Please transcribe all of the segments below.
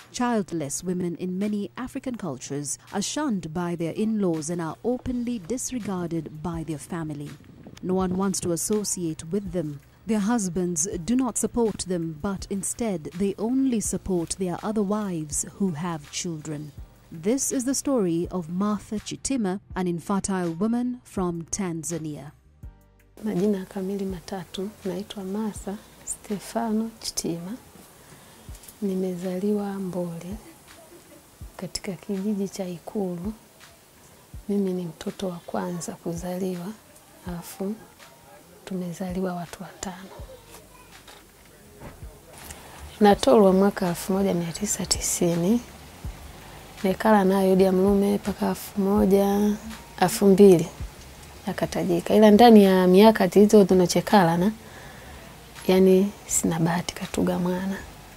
Childless women in many African cultures are shunned by their in laws and are openly disregarded by their family. No one wants to associate with them. Their husbands do not support them, but instead they only support their other wives who have children. This is the story of Martha Chitima, an infertile woman from Tanzania. Majina kamili matatu, naitwa Martha Stefano Chitima. Nimezaliwa Mbole katika kijiji cha Ikulu. Mimi ni mtoto wa kwanza kuzaliwa, alafu tumezaliwa watu watano. Natolwa mwaka elfu moja mia tisa tisini nekala nayo Idi ya Mlume mpaka elfu moja elfu mbili akatajika, ila ndani ya miaka hizo tunachekalana, yani sina bahati katuga mwana,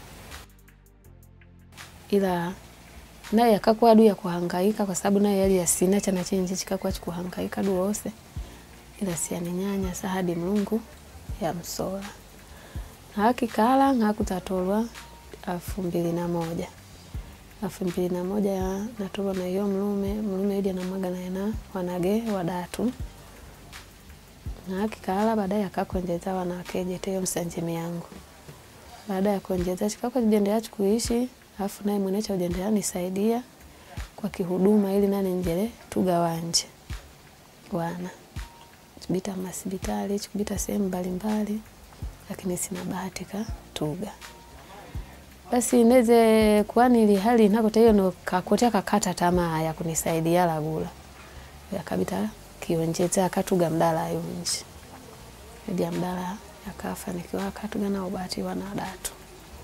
ila naye akakuwa adu ya kuhangaika kwa sababu naye yali yasina chana chenje chikakuwa chikuhangaika du wose ila sianinyanya sa hadi Mlungu ya msola na akikala ngakutatolwa elfu mbili na moja elfu mbili na moja ya natolwa na hiyo mlume mlume idi anamwaga naena wanage wadatu na akikala baadaye akakwenjeza wanakejeteyo msanjimi yangu baada ya kuenjeza chikakwa jendea kuishi alafu naye mwenecha ujendea nisaidia kwa kihuduma ili nane njele tugawanje wana chibita masibitali chikubita sehemu mbalimbali, lakini sina bahati ka tuga basi neze kwani ili hali nakota hiyo no kakotea kakata tamaa ya kunisaidia lagula yakabita kionjeza akatuga mdala yunji idi ya mdala yakafanikiwa akatuga na ubati wana datu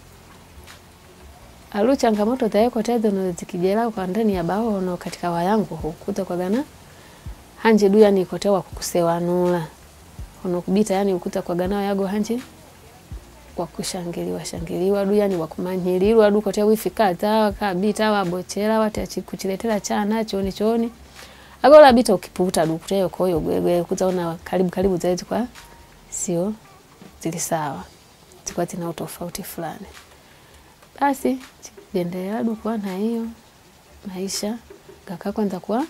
alu changamoto zaeko tezo no zikijela kwa ndani ya bao no katika wayangu hukuta kwa gana hanje du yani ikotewa kukusewanula ono kubita yani ukuta kwa ganao yago hanje kwa kushangiliwa shangiliwa du yani wakumanyililwa du kotea wifika tawa kabita wabochera wati kuchiletera chana choni choni agola bita ukiputa du kuteyo koyo gwegwe kutaona karibu karibu zaidi kwa sio zili sawa zilikuwa zina utofauti fulani basi endelea du kwa na hiyo maisha gaka kwanza kwa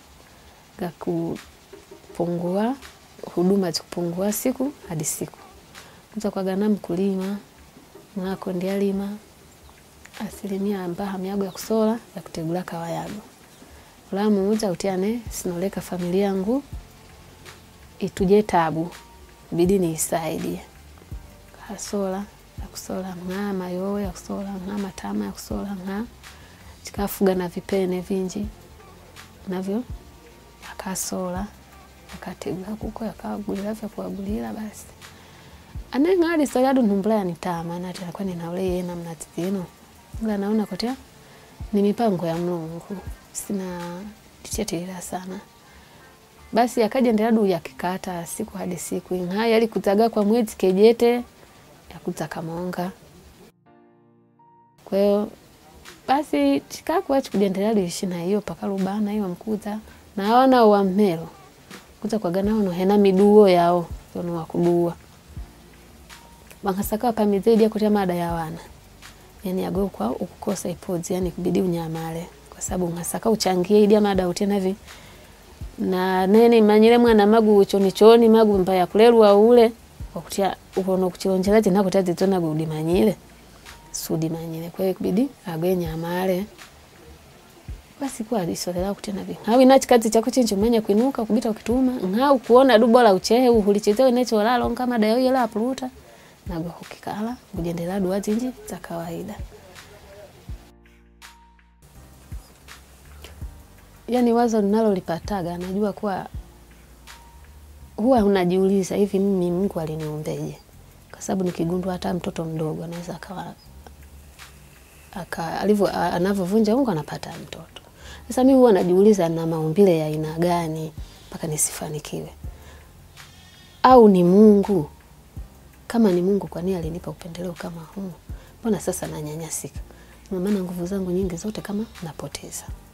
gakupungua huduma zikupungua siku hadi siku kuza kwa gana mkulima mwako ndialima asilimia mbaha miago ya kusola ya kutegula kawayago ulamu uja utiane sinoleka familia yangu ituje tabu bidi niisaidie kasola ya kusola ng'aa mayowe ya kusola ng'aa matama ya kusola ng'aa chikafuga na vipene vinji navyo akasola akategula kuko yakagulira vya kuagulira basi aneng'ali sola adu ntumbula yanitama nati akwa ninaule yena mnatizino ila naona kotea ni mipango ya Mlungu sina tichetelera sana basi akaja ndeladu yakikata siku hadi siku ing'aya ali kutaga kwa mwezi kejete yakutaka monga kwa hiyo basi chikakuwa chikujendelea liishi na hiyo paka lubana hiyo mkuza na wana wa mmelo kuza kwa gana ono hena miduo yao ono wakudua bangasaka pamizidi ya kutia mada ya wana yani yago kwa ukukosa ipozi yani kubidi unyamale kwa sababu ngasaka uchangie idia mada utena vi na nene manyire mwana magu choni choni magu mbaya kulelwa ule wakutia ukono kuchionjela tina kutia zitona gudi manyire sudi manyire kwa hiyo kubidi agwe nyamale basi kwa alisolela kutena vi hawi na chikazi chako chincho manya kuinuka kubita ukituma ngau kuona du bora uchehe uhulichezewe necho lalo kama dayo yela apuluta nago hukikala kujendela dua zinji za kawaida yani wazo ninalolipataga najua kuwa huwa unajiuliza hivi mimi Mungu aliniumbeje kwa sababu nikigundua hata mtoto mdogo anaweza akawa aka alivyo anavyovunja ungo anapata mtoto sasa mimi huwa najiuliza na maumbile ya aina gani mpaka nisifanikiwe au ni Mungu kama ni Mungu kwa nini alinipa upendeleo kama huu mbona sasa nanyanyasika ndio maana nguvu zangu nyingi zote kama napoteza